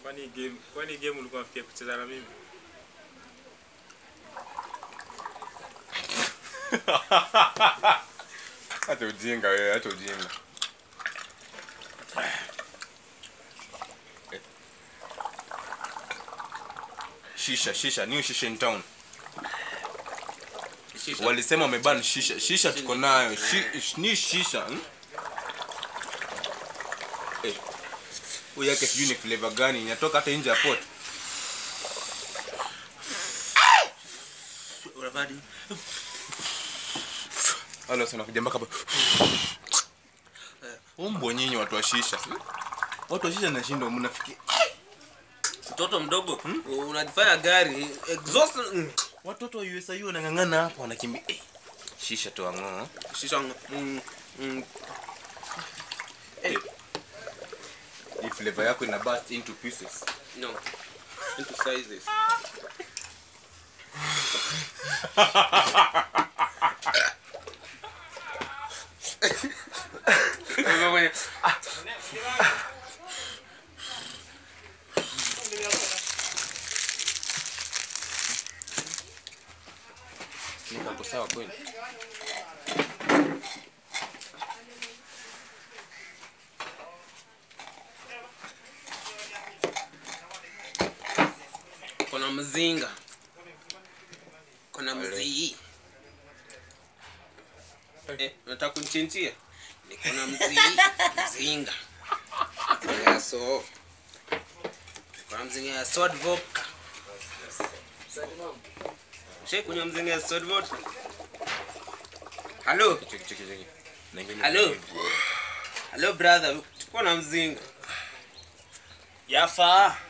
Kwani game, kwani game ulikuwa unafikia kucheza na mimi? Acha ujinga wewe, acha ujinga. Shisha, shisha, new shisha in town. Shisha. Walisema wameban shisha. Shisha tuko nayo. Shi, ni shisha. Hmm? Eh. Huyu yake sijui ni flavor gani inatoka hata nje ya pot. Unavadi. Wala sana kuja mpaka hapa. Umbo nyinyi watu wa shisha. Watu wa shisha nashinda mnafikia. Mtoto mdogo unajifanya gari exhaust mm. Watoto wa USIU wanang'ang'ana hapa wanakimbia. Eh. Shisha tu ang'oo. Shisha mm, mm. Eh. Hii flavor yako ina burst into pieces. No. Into sizes. Niko hapo sawa kweli. Kuna mzinga. Kuna mzii. Eh, nataka kunichinjia. Niko na mzii, mzinga. Mzinga ya so. Kuna mzinga ya sword vodka. Shei kunywa mzinga ya sword vodka. Halo, Cheki cheki cheki. Na ingine- halo. Halo brother, tuko na mzinga. Yafaa.